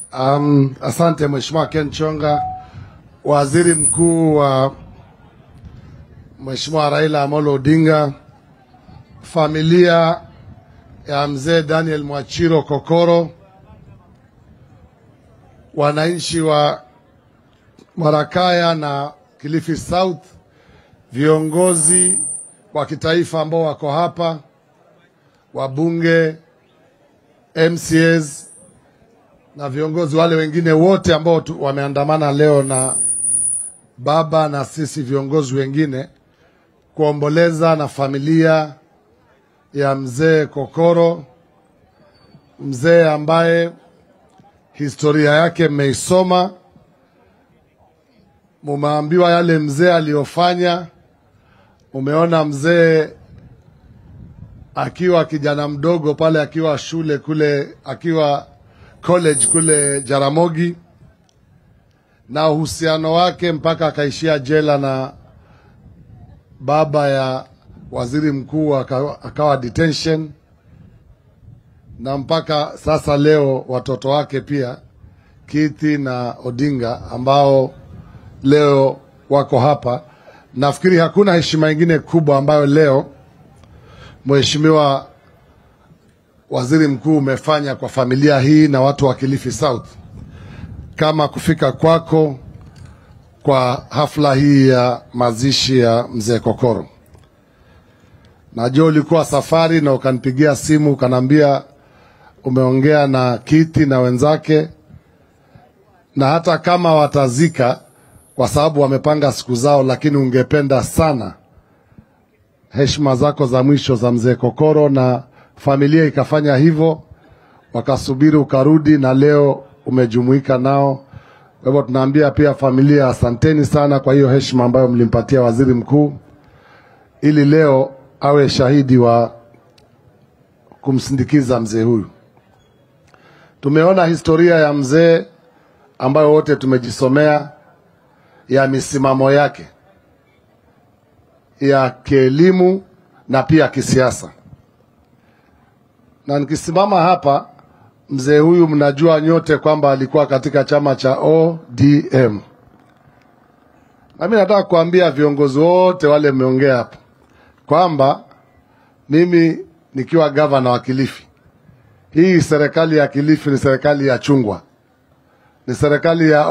Um, asante Mheshimiwa Ken Chonga, Waziri Mkuu wa Mheshimiwa Raila Amolo Odinga, familia ya mzee Daniel Mwachiro Kokoro, wananchi wa Marakaya na Kilifi South, viongozi wa kitaifa ambao wako hapa, wabunge, MCAs na viongozi wale wengine wote ambao tu- wameandamana leo na baba na sisi viongozi wengine kuomboleza na familia ya mzee Kokoro, mzee ambaye historia yake mmeisoma, mumeambiwa yale mzee aliyofanya. Umeona mzee akiwa kijana mdogo pale, akiwa shule kule, akiwa college kule Jaramogi, na uhusiano wake mpaka akaishia jela na baba ya waziri mkuu aka- akawa detention, na mpaka sasa leo watoto wake pia Kithi na Odinga ambao leo wako hapa. Nafikiri hakuna heshima ingine kubwa ambayo leo Mheshimiwa Waziri Mkuu umefanya kwa familia hii na watu wa Kilifi South kama kufika kwako kwa hafla hii ya mazishi ya mzee Kokoro. Najua ulikuwa safari na ukanipigia simu ukaniambia umeongea na Kiti na wenzake, na hata kama watazika kwa sababu wamepanga siku zao, lakini ungependa sana heshima zako za mwisho za mzee Kokoro, na familia ikafanya hivyo, wakasubiri ukarudi, na leo umejumuika nao. Kwa hivyo tunaambia pia familia asanteni sana kwa hiyo heshima ambayo mlimpatia waziri mkuu, ili leo awe shahidi wa kumsindikiza mzee huyu. Tumeona historia ya mzee ambayo wote tumejisomea ya misimamo yake ya kielimu na pia kisiasa. Na nikisimama hapa, mzee huyu mnajua nyote kwamba alikuwa katika chama cha ODM, na mimi nataka kuambia viongozi wote wale mmeongea hapa kwamba mimi nikiwa gavana wa Kilifi, hii serikali ya Kilifi ni serikali ya chungwa, ni serikali ya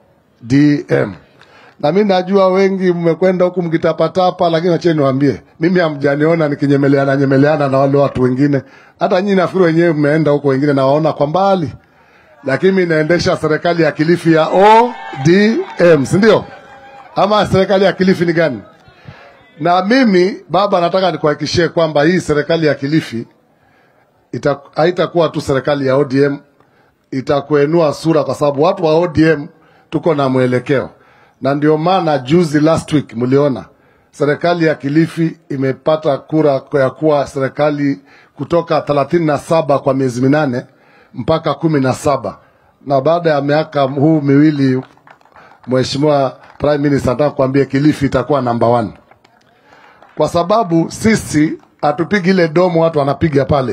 ODM na mi najua wengi mmekwenda huku mkitapatapa, lakini acheni niwaambie, mimi hamjaniona nikinyemeleana nyemeleana na wale watu wengine. Hata nyinyi nafikiri wenyewe mmeenda huko, wengine nawaona kwa mbali, lakini mi naendesha serikali ya Kilifi ya ODM, si ndio? Ama serikali ya Kilifi ni gani? Na mimi baba, nataka nikuhakikishie kwamba hii serikali ya Kilifi ita- haitakuwa tu serikali ya ODM, itakuenua sura, kwa sababu watu wa ODM tuko na mwelekeo, na ndio maana juzi, last week, mliona serikali ya Kilifi imepata kura ya kuwa serikali kutoka thelathini na saba kwa miezi minane mpaka kumi na saba na baada ya miaka huu miwili, Mheshimiwa Prime Minister, nataka kuambia Kilifi itakuwa namba one kwa sababu sisi hatupigi ile domo watu wanapiga pale,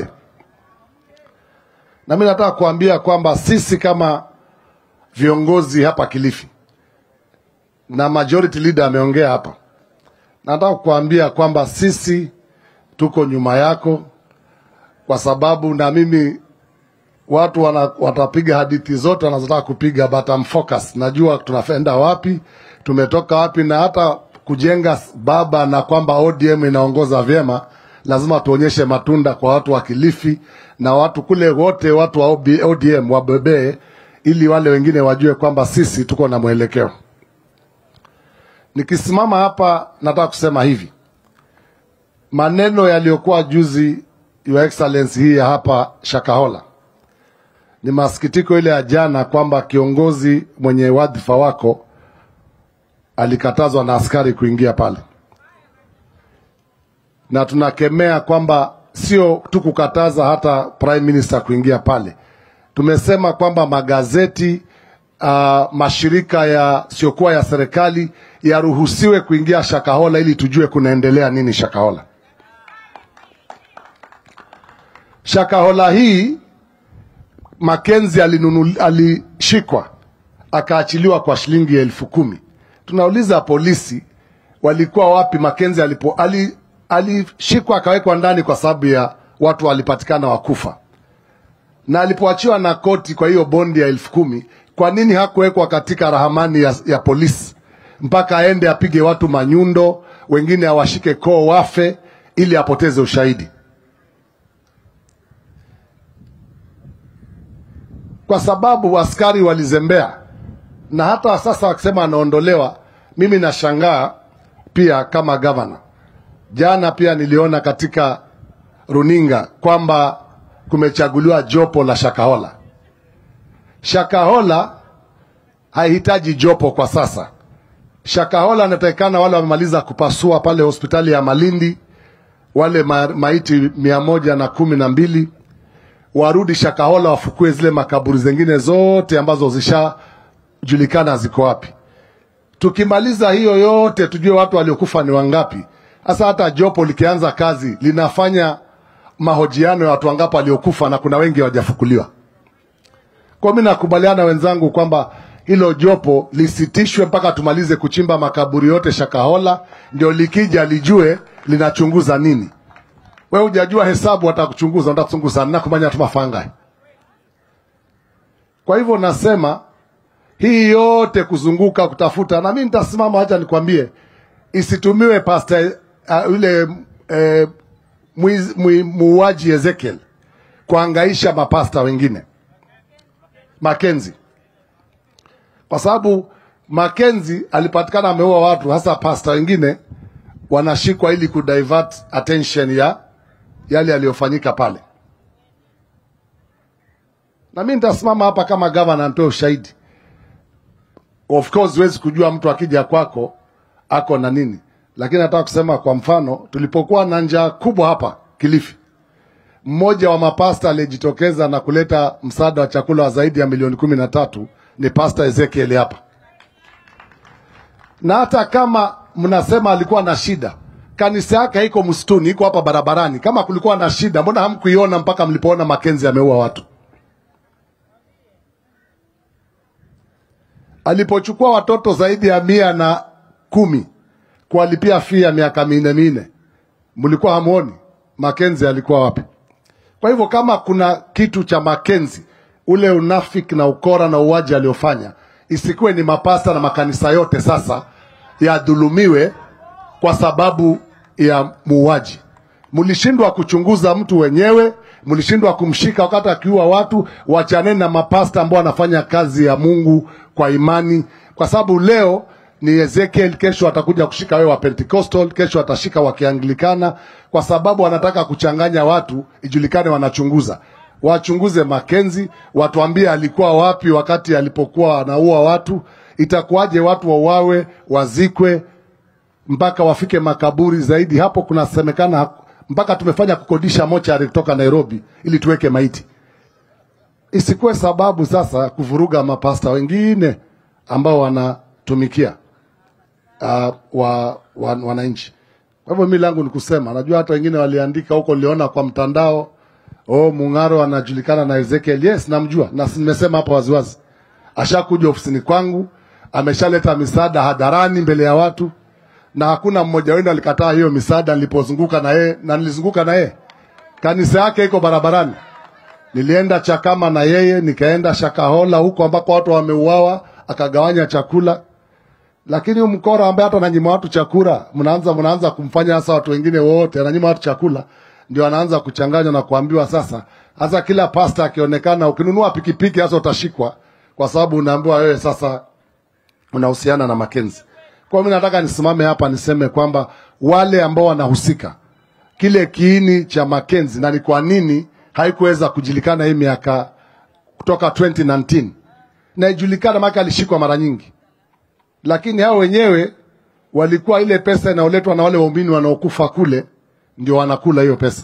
na mi nataka kuambia kwamba sisi kama viongozi hapa Kilifi na majority leader ameongea hapa, nataka kuambia kwamba sisi tuko nyuma yako, kwa sababu na mimi watu wana, watapiga hadithi zote wanazotaka kupiga, but I'm focused. Najua tunaenda wapi, tumetoka wapi, na hata kujenga baba na kwamba ODM inaongoza vyema, lazima tuonyeshe matunda kwa watu wa Kilifi na watu kule wote, watu wa OB ODM wabebee, ili wale wengine wajue kwamba sisi tuko na mwelekeo. Nikisimama hapa, nataka kusema hivi, maneno yaliyokuwa juzi, Your Excellency, hii ya hapa Shakahola ni masikitiko ile ya jana kwamba kiongozi mwenye wadhifa wako alikatazwa na askari kuingia pale, na tunakemea kwamba sio tu kukataza hata prime minister kuingia pale. Tumesema kwamba magazeti uh, mashirika yasiyokuwa ya serikali yaruhusiwe kuingia Shakahola ili tujue kunaendelea nini Shakahola. Shakahola hii Makenzi alinunu, ali, alishikwa akaachiliwa kwa shilingi elfu kumi. Tunauliza polisi walikuwa wapi Makenzi alipo ali, alishikwa akawekwa ndani kwa sababu ya watu walipatikana wakufa, na alipoachiwa na koti kwa hiyo bondi ya elfu kumi, kwa nini hakuwekwa katika rahamani ya, ya polisi mpaka aende apige watu manyundo, wengine awashike koo wafe ili apoteze ushahidi? Kwa sababu askari walizembea, na hata sasa wakisema anaondolewa, mimi nashangaa pia kama gavana. Jana pia niliona katika runinga kwamba kumechaguliwa jopo la Shakahola. Shakahola haihitaji jopo kwa sasa. Shakahola anatakikana wale wamemaliza kupasua pale hospitali ya Malindi, wale ma maiti mia moja na kumi na mbili warudi Shakahola, wafukue zile makaburi zingine zote ambazo zishajulikana ziko wapi. Tukimaliza hiyo yote, tujue watu waliokufa ni wangapi. Sasa hata jopo likianza kazi linafanya mahojiano ya watu wangapi waliokufa, na kuna wengi hawajafukuliwa. Kwa mimi nakubaliana wenzangu kwamba hilo jopo lisitishwe mpaka tumalize kuchimba makaburi yote Shakahola, ndio likija lijue linachunguza nini. We hujajua hesabu, watakuchunguza watakuchunguza na kumanya tumafanga. Kwa hivyo nasema hii yote kuzunguka kutafuta, na mimi nitasimama, acha nikwambie, isitumiwe pasta uh, yule uh, muuaji Ezekiel kuangaisha mapasta wengine Makenzi, kwa sababu Makenzi alipatikana ameua watu, hasa pasta wengine wanashikwa ili kudivert attention ya yale yaliyofanyika pale. Na mimi nitasimama hapa kama gavana nitoe ushahidi. Of course huwezi kujua mtu akija kwako ako na nini, lakini nataka kusema kwa mfano, tulipokuwa na njaa kubwa hapa Kilifi, mmoja wa mapasta aliyejitokeza na kuleta msaada wa chakula wa zaidi ya milioni kumi na tatu ni Pasta Ezekiel hapa, na hata kama mnasema alikuwa na shida, kanisa yake iko msituni, iko hapa barabarani. Kama kulikuwa na shida, mbona hamkuiona mpaka mlipoona Makenzi ameua watu? Alipochukua watoto zaidi ya mia na kumi kuwalipia fia ya miaka minne minne, mlikuwa hamuoni Makenzi alikuwa wapi? Kwa hivyo kama kuna kitu cha Makenzi, ule unafiki na ukora na uwaji aliofanya, isikuwe ni mapasta na makanisa yote sasa yadhulumiwe kwa sababu ya muuaji. Mlishindwa kuchunguza mtu wenyewe, mlishindwa kumshika wakati akiua watu. Wachaneni na mapasta ambao wanafanya kazi ya Mungu kwa imani, kwa sababu leo ni Ezekiel, kesho atakuja kushika wewe wa Pentecostal, kesho atashika wa Kianglikana, kwa sababu wanataka kuchanganya watu, ijulikane wanachunguza. Wachunguze Makenzi, watuambie alikuwa wapi wakati alipokuwa anaua watu. Itakuwaje watu wauawe, wazikwe mpaka wafike makaburi zaidi? Hapo kunasemekana mpaka tumefanya kukodisha mochari kutoka Nairobi ili tuweke maiti. Isikuwe sababu sasa kuvuruga mapasta wengine ambao wanatumikia uh, wa, wa, wananchi. Kwa hivyo mi langu ni kusema, najua hata wengine waliandika huko, niliona kwa mtandao, oh, Mung'aro anajulikana na Ezekiel. Yes, namjua na nimesema hapa waziwazi, ashakuja ofisini kwangu, ameshaleta misaada hadharani mbele ya watu, na hakuna mmoja wenu alikataa hiyo misaada nilipozunguka na yeye, na nilizunguka na yeye, kanisa yake iko barabarani. Nilienda Chakama na yeye, nikaenda Shakahola huko ambako watu wameuawa, akagawanya chakula lakini huyu mkora ambaye hata ananyima watu chakula, mnaanza mnaanza kumfanya sasa watu wengine wote ananyima watu chakula, ndio anaanza kuchanganywa na kuambiwa sasa. Hasa kila pasta akionekana, ukinunua pikipiki hasa utashikwa, kwa sababu unaambiwa wewe sasa unahusiana na Makenzi. Kwa mimi nataka nisimame hapa niseme kwamba wale ambao wanahusika kile kiini cha Makenzi na ni kwa nini haikuweza kujulikana hii miaka kutoka 2019 na ijulikana, maana alishikwa mara nyingi lakini hao wenyewe walikuwa ile pesa inayoletwa na wale waumini wanaokufa kule, ndio wanakula hiyo pesa.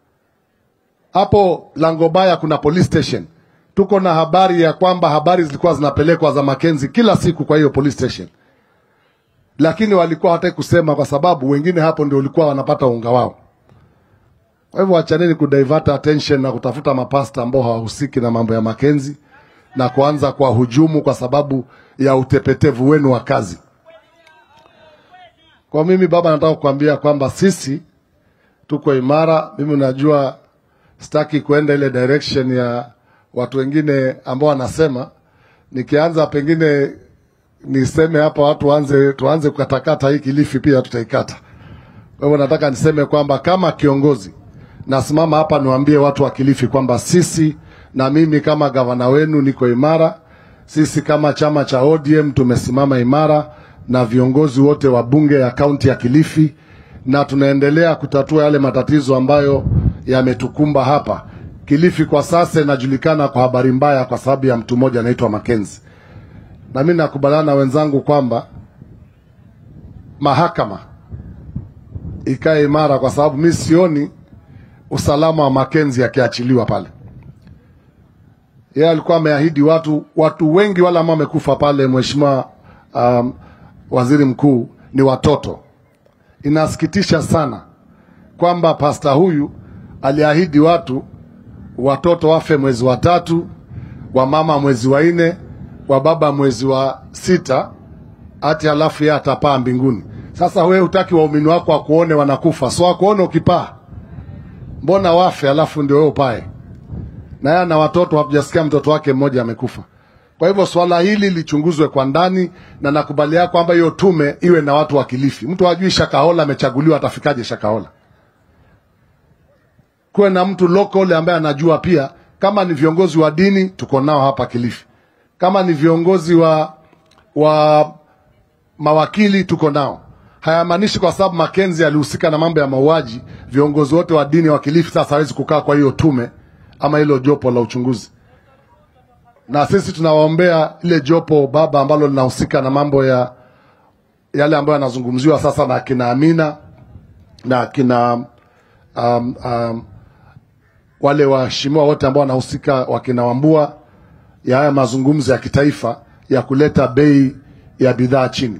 Hapo Langobaya kuna police station, tuko na habari ya kwamba habari zilikuwa zinapelekwa za Makenzi kila siku kwa hiyo police station, lakini walikuwa hawataki kusema kwa sababu wengine hapo ndio walikuwa wanapata unga wao. Kwa hivyo wachaneni kudivert attention na kutafuta mapasta ambao hawahusiki na mambo ya Makenzi. na kuanza kwa hujumu kwa sababu ya utepetevu wenu wa kazi. Kwa mimi baba, nataka kukwambia kwamba sisi tuko imara. Mimi unajua, sitaki kuenda ile direction ya watu wengine ambao wanasema nikianza pengine niseme hapa watu waanze tuanze kukatakata hii Kilifi, pia tutaikata. Kwa hivyo nataka niseme kwamba kama kiongozi nasimama hapa niwaambie watu wa Kilifi kwamba sisi na mimi kama gavana wenu niko imara. Sisi kama chama cha ODM tumesimama imara na viongozi wote wa bunge ya kaunti ya Kilifi, na tunaendelea kutatua yale matatizo ambayo yametukumba hapa Kilifi. Kwa sasa inajulikana kwa habari mbaya kwa sababu ya mtu mmoja anaitwa Makenzi, na mimi nakubaliana na wenzangu kwamba mahakama ikae imara, kwa sababu mi sioni usalama wa Makenzi akiachiliwa pale. Yeye alikuwa ameahidi watu, watu wengi wale ambao wamekufa pale, mheshimiwa um, waziri mkuu, ni watoto. Inasikitisha sana kwamba pasta huyu aliahidi watu watoto wafe mwezi wa tatu, wa mama mwezi wa nne, wa baba mwezi wa sita, hati halafu yeye atapaa mbinguni. Sasa wewe hutaki waumini wako wakuone wanakufa, so wakuone ukipaa, mbona wafe halafu ndio wewe upae? Na yeye na watoto, hatujasikia mtoto wake mmoja amekufa. Kwa hivyo swala hili lichunguzwe kwa ndani, na nakubalia kwamba hiyo tume iwe na watu wa Kilifi. Mtu hajui Shakahola amechaguliwa, atafikaje Shakahola? Kuwe na mtu local ambaye anajua pia. Kama ni viongozi wa dini, tuko nao hapa Kilifi. Kama ni viongozi wa wa mawakili, tuko nao. Hayamaanishi kwa sababu Makenzi alihusika na mambo ya mauaji, viongozi wote wa dini wa Kilifi sasa hawezi kukaa kwa hiyo tume ama hilo jopo la uchunguzi na sisi tunawaombea ile jopo baba ambalo linahusika na mambo ya yale ambayo yanazungumziwa sasa na akina Amina na akina um, um, wale waheshimiwa wote ambao wanahusika wakina Wambua ya haya mazungumzo ya kitaifa ya kuleta bei ya bidhaa chini,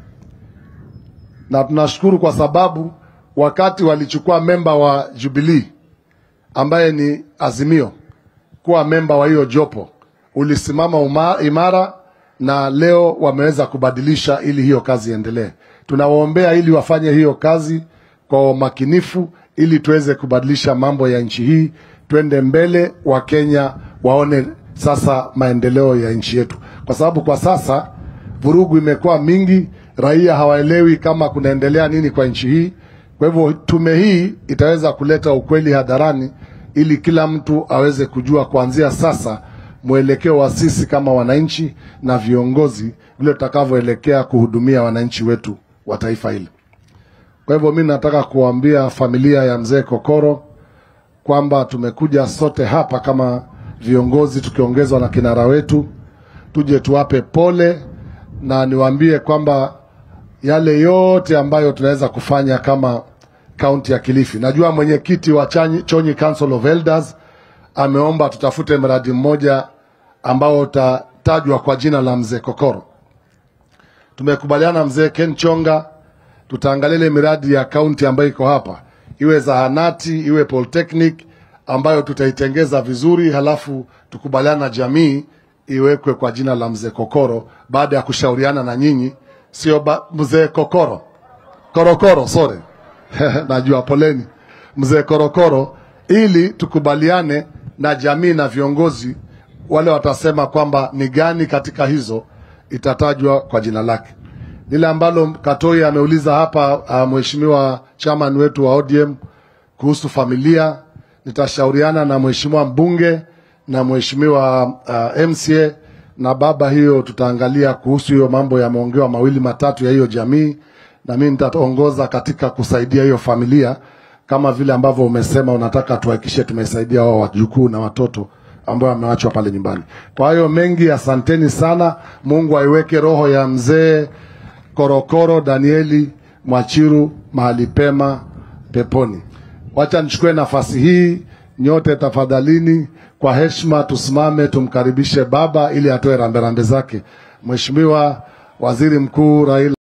na tunashukuru kwa sababu wakati walichukua memba wa Jubilee ambaye ni Azimio kuwa memba wa hiyo jopo ulisimama uma, imara na leo wameweza kubadilisha ili hiyo kazi iendelee. Tunawaombea ili wafanye hiyo kazi kwa umakinifu ili tuweze kubadilisha mambo ya nchi hii, twende mbele, Wakenya waone sasa maendeleo ya nchi yetu, kwa sababu kwa sasa vurugu imekuwa mingi, raia hawaelewi kama kunaendelea nini kwa nchi hii. Kwa hivyo tume hii itaweza kuleta ukweli hadharani ili kila mtu aweze kujua kuanzia sasa mwelekeo wa sisi kama wananchi na viongozi vile tutakavyoelekea kuhudumia wananchi wetu wa taifa hili. Kwa hivyo mimi nataka kuambia familia ya mzee Kokoro kwamba tumekuja sote hapa kama viongozi tukiongezwa na kinara wetu, tuje tuwape pole na niwaambie kwamba yale yote ambayo tunaweza kufanya kama kaunti ya Kilifi. Najua mwenyekiti wa Chanyi- Chonyi Council of Elders ameomba tutafute mradi mmoja ambao utatajwa kwa jina la mzee Kokoro. Tumekubaliana mzee Ken Chonga, tutaangalia ile miradi ya kaunti ambayo iko hapa, iwe zahanati, iwe polytechnic ambayo tutaitengeza vizuri, halafu tukubaliana na jamii iwekwe kwa jina la mzee Kokoro baada ya kushauriana na nyinyi, sio ba- mzee Kokoro Korokoro, sorry najua, poleni mzee Korokoro, ili tukubaliane na jamii na viongozi wale watasema kwamba ni gani katika hizo itatajwa kwa jina lake. Lile ambalo Katoi ameuliza hapa, uh, mheshimiwa chairman wetu wa ODM kuhusu familia, nitashauriana na mheshimiwa mbunge na mheshimiwa uh, MCA na baba, hiyo tutaangalia kuhusu hiyo mambo yameongewa mawili matatu ya hiyo jamii, na mimi nitaongoza katika kusaidia hiyo familia kama vile ambavyo umesema unataka tuhakikishe tumesaidia wao wajukuu na watoto ambao wamewachwa pale nyumbani. Kwa hiyo mengi, asanteni sana. Mungu aiweke roho ya mzee Korokoro Danieli Mwachiru mahali pema peponi. Wacha nichukue nafasi hii, nyote tafadhalini, kwa heshima tusimame tumkaribishe baba ili atoe ramberambe zake. Mheshimiwa Waziri Mkuu Raila